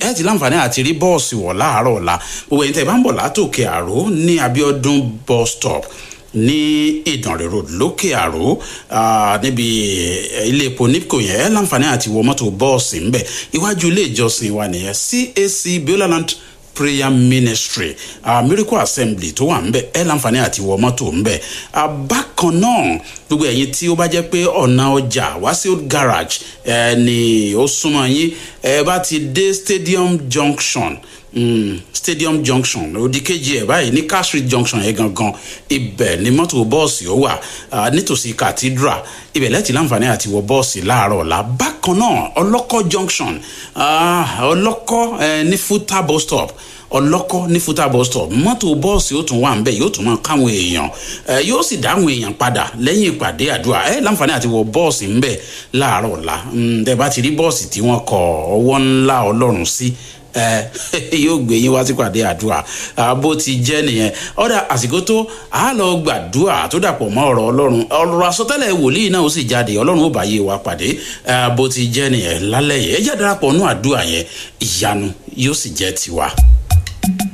ẹ ti láǹfààní àti rí bọ́ọ̀sì wọ̀ láàárọ̀ ọ̀la gbogbo ẹ̀yin tẹ́ ẹ bá ń bọ̀ látòkè àró ní abiodun bus stop ní ìdànrè road lókè àró níbi ilé epo nipco yẹn ẹ láǹfààní àti wọ mọ́tò bọ́ọ̀sì ńbẹ iwájú ilé ìjọsìn wa nìyẹn cac bioland prayer ministry uh, miracle assembly tó wà ńbẹ ẹ láǹfààní àti wọ mọ́tò ńbẹ uh, bákan náà gbogbo ẹ̀yin tí ó bá jẹ́ pé ọ̀nà ọjà wá sí old garage ẹ ní ó súnmọ́ yín ẹ bá ti dé stadium junction mm, stadium junction òdì kejì ẹ báyìí ní car street junction yẹn gangan ibẹ̀ ni mọ́tò bọ́ọ̀sì ó wà uh, nítòsí cathedral ibẹ̀ lẹ́tì láǹfààní àti wọ bọ́ọ̀sì láàárọ̀ ọ̀la bákan náà ọlọ́kọ̀ junction ọlọ́kọ̀ uh, ní futa bus stop ọlọ́kọ́ ní futa bus stop mọ́tò bọ́ọ̀sì ó tún wà ń bẹ̀ yóò tún máa káwọn èèyàn yóò sì dáhùn èèyàn padà lẹ́yìn ìpàdé àdúrà ẹ láǹfààní àti wọ bọ́ọ̀sì ń bẹ̀ láàárọ̀ ọ̀la tẹ bá ti rí bọ́ọ̀sì tí wọ́n kọ ọwọ́ ńlá ọlọ́run sí yóò gbé yín wá sí pàdé àdúrà bó ti jẹ́ nìyẹn ọ̀dà àsìkò tó a lọ gbàdúrà tó dàpọ̀ mọ́ ọ̀rọ̀ ọlọ́run ọ̀rọ̀ àsọtẹ́lẹ̀ wòlíì náà ó sì jáde ọlọ́run ó bá yé wa pàdé bó ti jẹ́ nìyẹn lálẹ́ yẹn ẹ jẹ́ darapọ̀ nú àdúrà yẹn ìyanu yóò sì jẹ́ tiwa.